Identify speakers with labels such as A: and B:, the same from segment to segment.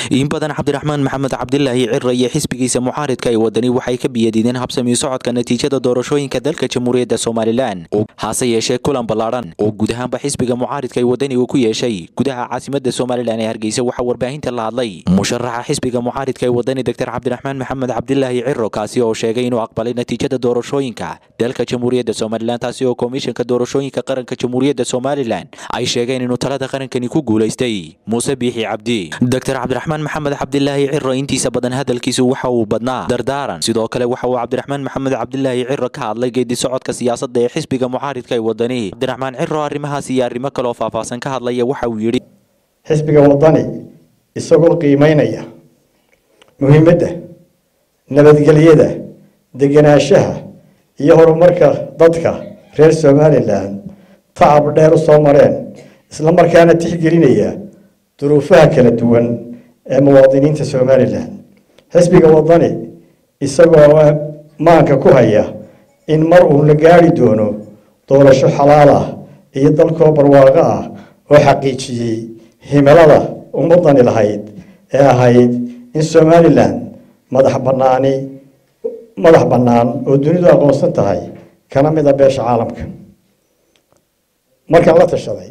A: in badan cabdiraxmaan maxamed cabdilaahi cira iyo xisbigiisa mucaaridka ee wadani waxay ka biyadiideen habsami socodka natiijada doorashooyinka dalka jamhuuriyadda somalilan hase yeeshee kulan ballaadhan oo guud ahaanba xisbiga mucaaridka ee wadani uu ku yeeshay gudaha caasimada somalilan ee hargeysa waxaa warbaahinta la hadlay musharaxa xisbiga mucaaridka ee wadani doctor cabdiraxmaan maxamed cabdilaahi ciro kaasi oo sheegay inuu aqbalay natiijada doorashooyinka dalka jamhuuriyadda somalilan taasi oo komishanka doorashooyinka qaranka jamhuuriyadda somalilan ay sheegeen inuu talada qarankani ku guulaystay muuse biixi cabdi doctor cabdiraxmaan maxamed cabdilaahi ciro intiisa badan hadalkiisu waxa uu badnaa dardaaran sidoo kale waxa uu cabdiraxmaan maxamed cabdilaahi ciro ka hadlay geedi socodka siyaasadda ee xisbiga mucaaridka ee wadani cabdiraxmaan ciro arrimahaas iyo arrimo kaleoo faahfaahsan ka hadlaya waxa uu yidhi
B: xisbiga wadani isagoo qiimeynaya muhiimadda nabadgelyada degenaanshaha iyo horumarka dadka reer somalilan tacab dheer u soo mareen isla markaana tixgelinaya duruufaha kala duwan ee muwaadiniinta somalilan xisbiga wadani isagoo maanka ku haya in mar uu la gaari doono doorasho xalaal ah iyo dalkoo barwaaqo ah oo xaqiijiyey himilada ummadani lahayd ee ahayd in somalilan madax banaani madax bannaan oo dunidu aqoonsan tahay kana mid a beesha caalamka markaan la tashaday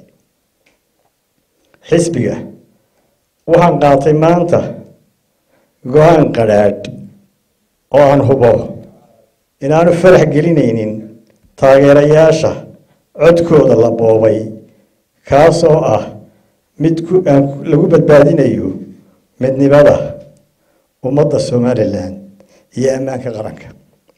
B: xisbiga waxaan qaatay maanta go-aan qadhaadh oo aan hubo inaanu farax gelinaynin taageerayaasha codkooda la boobay kaasoo ah mid lagu badbaadinayo midnimada ummadda somalilan iyo ammaanka qaranka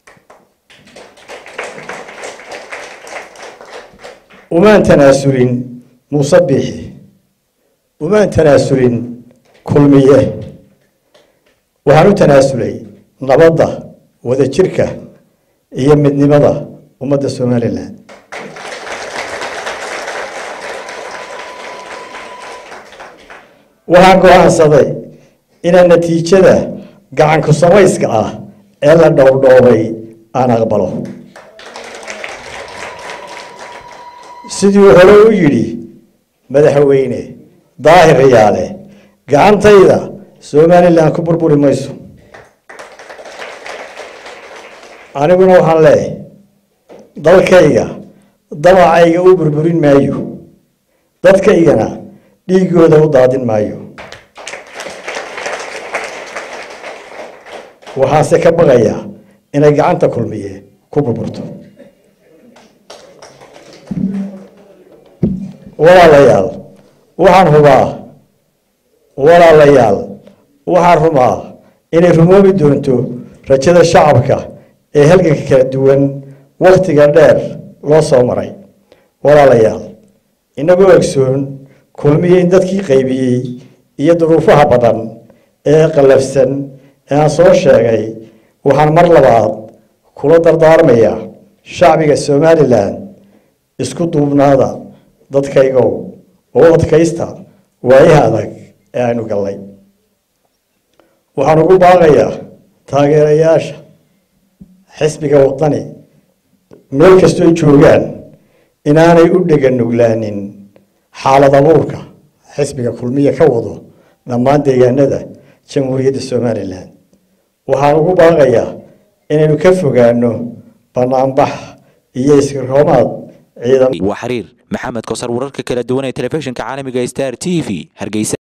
B: umaan tanaasulin muuse biixi umaan tanaasulin kulmiye waxaan u tanaasulay nabadda wadajirka iyo midnimada ummadda somalilan waxaan go-aansaday inaan natiijada gacanku samayska ah ee la dhowrdhoobay aan aqbalo siduu hore u yidhi madaxweyne daahir riyaale gacantayda somalilan ku burburi mayso aniguna waxaan leeyahay dalkayga dabacayga u burburin maayo dadkaygana dhiigooda u daadin maayo waxaase ka baqayaa inay gacanta kulmiye ku burburto walaalayaal waxaan hubaa walaalayaal waxaan rumaa inay rumoobi doonto rajada shacabka ee halganka kala duwan wakhtiga dheer loo soo maray walaalayaal inagoo egsoon kulmiye in dadkii qaybiyey iyo duruufaha badan ee qallafsan ee aan soo sheegay waxaan mar labaad kula dardaarmayaa shacbiga somalilan isku duubnaada dadkaygow oo adkaysta waayaha adag ee aynu gallay waxaan ugu baaqayaa taageerayaasha xisbiga wadani meel kastoo joogaan inaanay u dhega nuglaanin xaalad abuurka xisbiga kulmiya ka wado dhammaan deegaanada jamhuuriyadda somalilan waxaan ugu baaqayaa inaynu ka fogaano banaanbax iyo iskiroomaad ciidan
A: waa xiriir maxamed kosar wararka kala duwan ee telefishinka caalamiga star t v hargeysa